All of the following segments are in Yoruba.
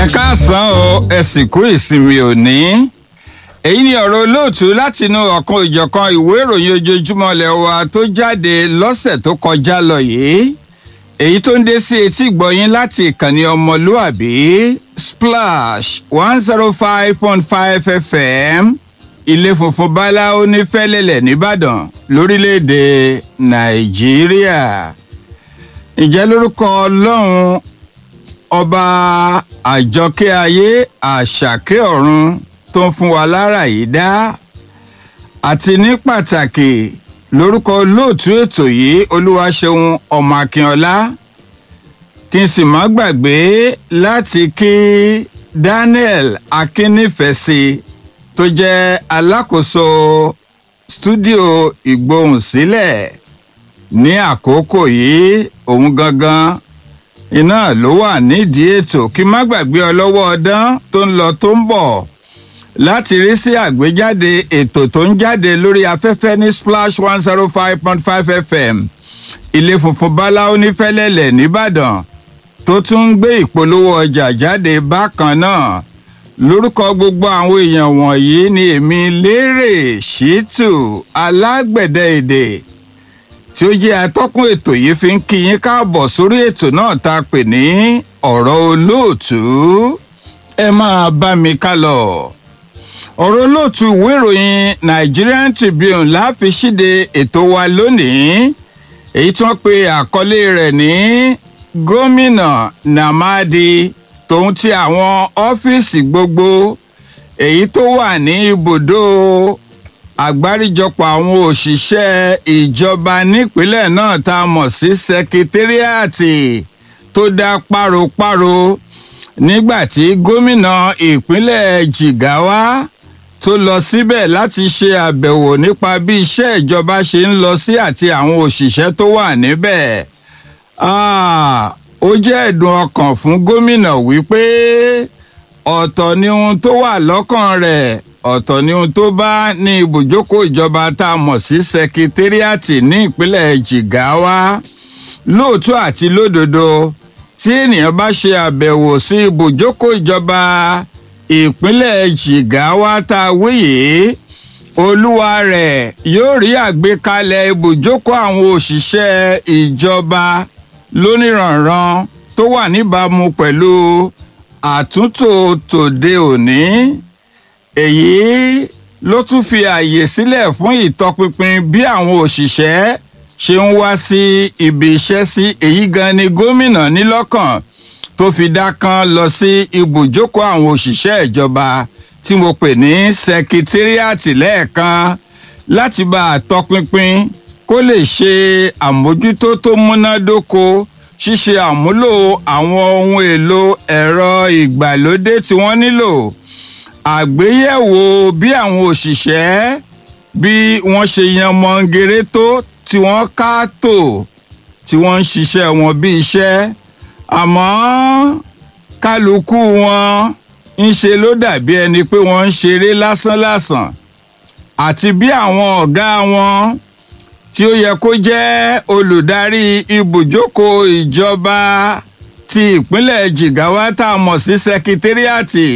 káàsán o ẹ sì kú ìsinmi òní èyí ni ọ̀rọ̀ olóòtú látinú ọ̀kan ìjọ̀kan ìwé ìròyìn ojoojúmọ́ ilẹ̀ wa tó jáde lọ́sẹ̀ tó kọjá lọ yìí èyí tó ń dé sí etí ìgbọ̀yìn láti ìkànnì ọmọlúàbí splash one zero five point five fm ilé funfun báláwo ní fẹ́lẹ́lẹ̀ nìbàdàn lórílẹ̀‐èdè nàìjíríà ǹjẹ́ lórúkọ ọlọ́run ọba àjọkẹ́ ayé àṣàkẹ́ ọ̀run tó ń fún wa lára yìí dá àti ní pàtàkì lórúkọ olóòtú ètò yìí olúwaṣeun ọmọ akínọlá kí n sì má gbàgbé láti kí daniel akínnífẹ̀sí tó jẹ́ alákòóso stúdíò ìgbohùnsílẹ̀ ní àkókò yìí òun gangan iná ló wà nídìí ètò kí má gbàgbé ọlọ́wọ́ ọdán tó ń lọ tó ń bọ̀ láti rí sí àgbéjáde ètò tó ń jáde lórí afẹ́fẹ́ ní splash one zero five point five fm ilé funfun báláwo ní fẹ́lẹ́lẹ̀ nìbàdàn tó tún ń gbé ìpolówó ọjà jáde bákan náà lórúkọ gbogbo àwọn èèyàn wọ̀nyí ni èmi lérè ṣítù alágbẹ̀dẹ èdè tí ó jẹ́ atọ́kùn ètò yìí fi ń kí yín káàbọ̀ sórí ètò náà tá a pè ní ọ̀rọ̀ olóòtú ẹ máa bá mi ká lọ. ọ̀rọ̀ olóòtú ìwé ìròyìn nigerian tribune láfi ṣíde ètò wa lónìí èyí tí wọ́n pe àkọlé rẹ̀ ní gómìnà namadi tòun ti àwọn ọ́fíìsì gbogbo èyí tó wà ní ibùdó àgbáríjọpọ̀ àwọn òṣìṣẹ́ ìjọba nípínlẹ̀ náà tá a mọ̀ sí sẹkítẹ́rìàtì tó dá páropáro nígbà tí gómìnà ìpínlẹ̀ jigawa tó lọ síbẹ̀ láti ṣe àbẹ̀wò nípa bí iṣẹ́ ìjọba ṣe ń lọ sí àti àwọn òṣìṣẹ́ tó wà níbẹ̀. ó jẹ́ ẹ̀dùn ọkàn fún gómìnà wípé ọ̀tọ̀ ni ohun tó wà lọ́kàn rẹ̀ ọ̀tọ̀ ni ohun tó bá ní ibùjókòó ìjọba tá a mọ̀ sí sẹkítẹ́rìàtì ní ìpínlẹ̀ jigawa lóòótọ́ àti lódodo tí ènìyàn bá ṣe àbẹ̀wò sí ibùjókòó ìjọba ìpínlẹ̀ jigawa tá a wíyè olúwa rẹ̀ yóò rí àgbékalẹ̀ ibùjókòó àwọn òṣìṣẹ́ ìjọba lóníranran tó wà níbàámu pẹ̀lú àtúntò tòde òní èyí ló tún fi àyè sílẹ̀ fún ìtọpinpin bí àwọn òṣìṣẹ́ ṣe ń wá sí ibi iṣẹ́ sí èyí gan ni gómìnà nílọ́kàn tó fi dá kan lọ sí ibùjókòó àwọn òṣìṣẹ́ ìjọba tí mo pè ní sẹkítírìàtì lẹ́ẹ̀kan láti bá a tọpinpin kó lè ṣe àmójútó tó múnádóko ṣíṣe àmúlò àwọn ohun èlò ẹ̀rọ ìgbàlódé tí wọ́n nílò àgbéyẹ̀wò bí àwọn òṣìṣẹ́ bí wọ́n ṣe yan mọ́ngèrè tó tí wọ́n ká tò tí wọ́n ń ṣiṣẹ́ wọn bí iṣẹ́ àmọ́ kálukú wọn ń ṣe ló dàbí ẹni pé wọ́n ń ṣeré lásánlàsàn àti bí àwọn ọ̀gá wọn tí ó yẹ kó jẹ́ olùdarí ibùjókòó ìjọba ti ìpínlẹ̀ jigawa tá a mọ̀ sí sẹkítẹ́rìàtì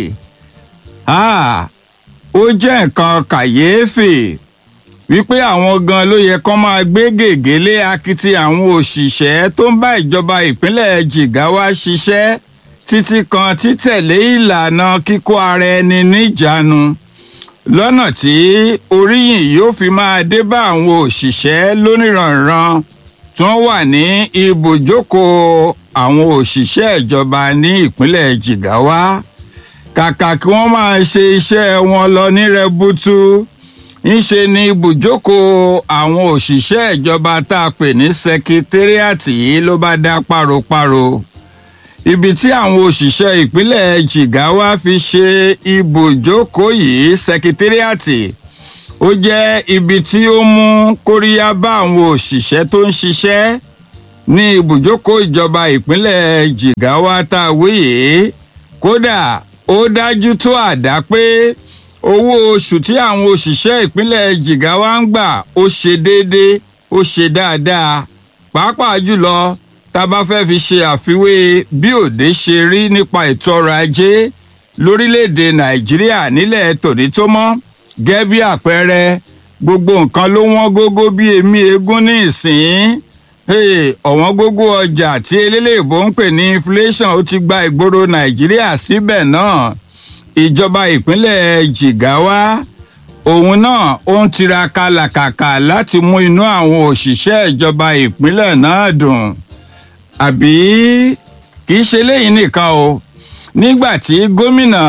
ó jẹ́ nǹkan kàyéfì wípé àwọn gan ló yẹ kán máa gbé gègé lé akitì àwọn òṣìṣẹ́ tó ń bá ìjọba ìpínlẹ̀ jigawa ṣiṣẹ́ títí kan títẹ̀lé ìlànà kíkó ara ẹni níjàánu lọ́nà tí oríyìn yóò fi máa dé bá àwọn òṣìṣẹ́ lóníranran tí wọ́n wà ní ibùjókòó àwọn òṣìṣẹ́ ìjọba ní ìpínlẹ̀ jigawa kàkà kí wọ́n máa ṣe iṣẹ́ wọn lọ ní rẹbutu ńṣe ni ibùjókòó àwọn òṣìṣẹ́ ìjọba tá a pè ní sẹkítẹ́rìàtì yìí ló bá dá páropáro ibi tí àwọn òṣìṣẹ́ ìpínlẹ̀ jigawa fi ṣe ibùjókòó yìí sẹkítẹ́rìàtì ó jẹ́ ibi tí ó mú kóríyá bá àwọn òṣìṣẹ́ tó ń ṣiṣẹ́ ní ibùjókòó ìjọba ìpínlẹ̀ jigawa tá a wíyè kódà ó dájú tó àdá pé owó oṣù tí àwọn òṣìṣẹ́ ìpínlẹ̀ jigawa ń gbà ó ṣe déédéé ó ṣe dáadáa pàápàá jùlọ tá a bá fẹ́ fi ṣe àfiwé bí òde ṣe rí nípa ètò ọrọ̀ ajé lórílẹ̀‐èdè nàìjíríà nílẹ̀ tòní tó mọ́ gẹ́gẹ́ bí àpẹẹrẹ gbogbo nǹkan ló wọ́n gógó bí èmi eégún ní ìsìn ọ̀wọ́n gógó ọjà tí eléléèbó ń pè ní inflation ó ti gba ìgboro nàìjíríà síbẹ̀ náà ìjọba ìpínlẹ̀ jigawa òun náà ó ń tiraka làkàkà láti mú inú àwọn òṣìṣẹ́ ìjọba ìpínlẹ̀ náà dùn àbí kì í ṣe léyìn nìkan o nígbà tí gómìnà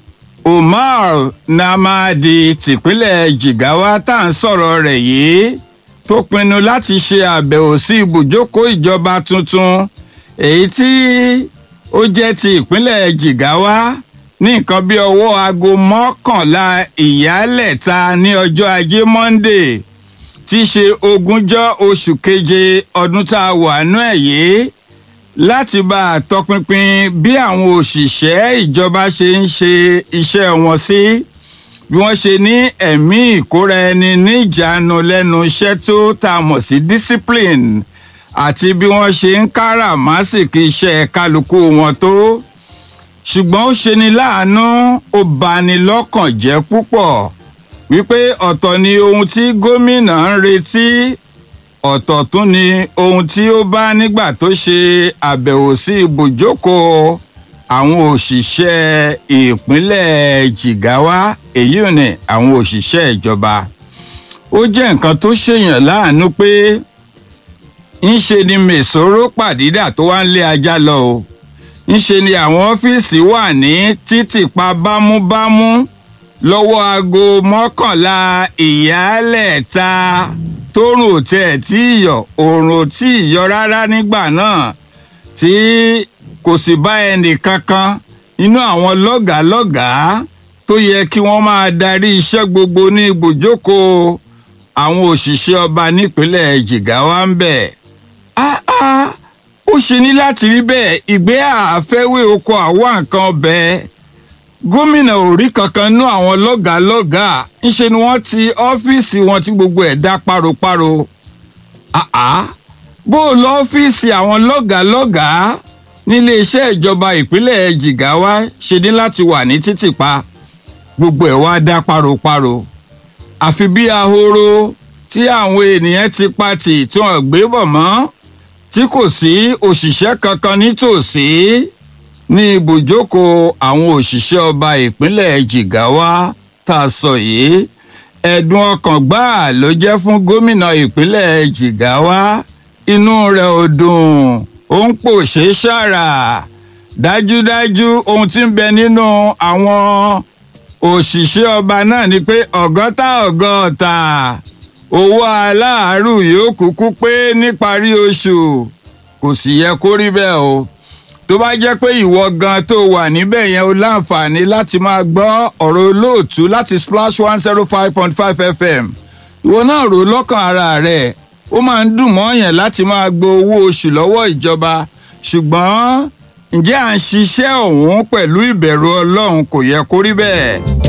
umar namadi tìpínlẹ̀ jigawa tá à ń sọ̀rọ̀ rẹ̀ yìí tó pinnu láti ṣe àbẹ̀wò sí ibùjókòó ìjọba tuntun èyí tí ó jẹ́ ti ìpínlẹ̀ jigawa ní nǹkan bí ọwọ́ aago mọ́kànlá ìyálẹ̀ta ní ọjọ́ ajé monde tí í ṣe ogúnjọ́ oṣù keje ọdún tá a wà nú ẹ̀ yìí láti bá a tọpinpin bí àwọn òṣìṣẹ́ ìjọba ṣe ń ṣe iṣẹ́ wọn sí bí wọ́n ṣe ní ẹ̀mí ìkóra ẹni níjàánu lẹ́nu iṣẹ́ tó tá a mọ̀ sí discipline àti bí wọ́n ṣe ń káràmásìkì iṣẹ́ kálukú wọn tó ṣùgbọ́n ó ṣeni láàánú ó bani lọ́kàn jẹ́ púpọ̀ wípé ọ̀tọ̀ ni ohun tí gómìnà ń retí ọ̀tọ̀ tún ni ohun tí ó bá nígbà tó ṣe àbẹ̀wò sí ibùjókòó àwọn òṣìṣẹ́ ìpínlẹ̀ jigawa èyí ò ní àwọn òṣìṣẹ́ ìjọba ó jẹ́ nǹkan tó ṣèyàn láàánú pé ńṣe ni mèsòrò pàdídà tó wá ń lé ajá lọ o ńṣe ni àwọn ọ́fíìsì wà ní títìpa bámúbámú lọ́wọ́ aago mọ́kànlá ìyálẹ̀ta tóorùn ò tẹ̀ tí ìyọ̀ oòrùn ò tí ì yọ rárá nígbà náà tí kò sì bá ẹnì kankan inú àwọn lọ́gàálọ́gàá tó yẹ kí wọ́n máa darí iṣẹ́ gbogbo ní ibùjókòó àwọn òṣìṣẹ́ ọba nípínlẹ̀ jigawa ń bẹ̀. ó ṣe ní láti rí bẹ́ẹ̀ ìgbé àfẹ́wé oko àwa nǹkan ọbẹ̀ gómìnà ò rí kankan nú àwọn lọ́gàálọ́gàá ńṣe ni wọ́n ti ọ́fíìsì wọn tí gbogbo ẹ̀ dá páropáro. bó o lọ ọ́fíìsì àwọn lọ́gàálọ́gàá nílé iṣẹ́ ìjọba ìpínlẹ̀ jigawa ṣe ní láti wà ní títìpa gbogbo ẹ̀ wá dá páropáro àfi bí ahoro tí àwọn ènìyàn ti pati tí wọ́n gbé bọ̀ mọ́ tí kò sí òṣìṣẹ́ kankan nítòsí ní ibùjókòó àwọn òṣìṣẹ́ ọba ìpínlẹ̀ jigawa tá a sọ yìí ẹ̀dùn ọkàn gbáà ló jẹ́ fún gómìnà ìpínlẹ̀ jigawa inú rẹ̀ ò dùn ó ń pòṣé ṣàrà dájúdájú ohun tí ń bẹ nínú àwọn òṣìṣẹ́ ọba náà ni pé ọ̀gọ́ta ọ̀gọ́ta owó aláàárù yóò kúkú pé níparí oṣù kò sì yẹ kó rí bẹ́ẹ̀ o tó bá jẹ́ pé ìwọ gan tó wà níbẹ̀ yẹn o láǹfààní láti máa gbọ́ ọ̀rọ̀ olóòtú láti splash one zero five point five fm ìwọ náà rò lọ́kàn ara rẹ̀ ó máa ń dùn mọ́yàn láti máa gbọ́ owó oṣù lọ́wọ́ ìjọba ṣùgbọ́n ǹjẹ́ à ń ṣiṣẹ́ ọ̀hún pẹ̀lú ìbẹ̀rù ọlọ́run kò yẹ kó rí bẹ́ẹ̀.